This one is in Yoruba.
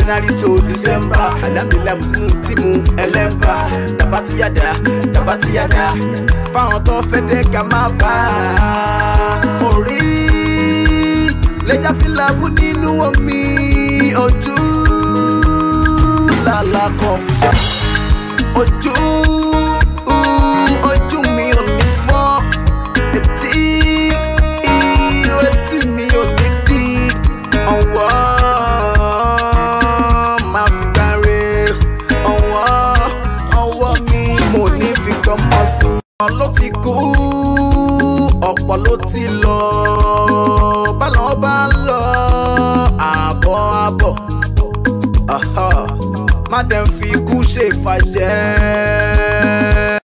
january to december alhamdulilayi musinu tíìmù ẹlẹ́bà tabatiyada tabatiyada fáwọn tó fẹ́ dẹ́ ká má bá a orí lẹ́jà fìlàbù nínú omi ojú lálá confusion ojú ojú mi ò ní fọ́ etí etí mi ò ní di ọwọ́ máa fi gbáre ọwọ́ ọwọ́ mi mo ní fi gbọ́mọ sí i. ọ̀pọ̀ ló ti kú ọ̀pọ̀ ló ti lọ bálọ̀ bá ń lọ àbọ̀ àbọ̀. Aha. má dẹ̀ fi ikú ṣe ìfàjẹ́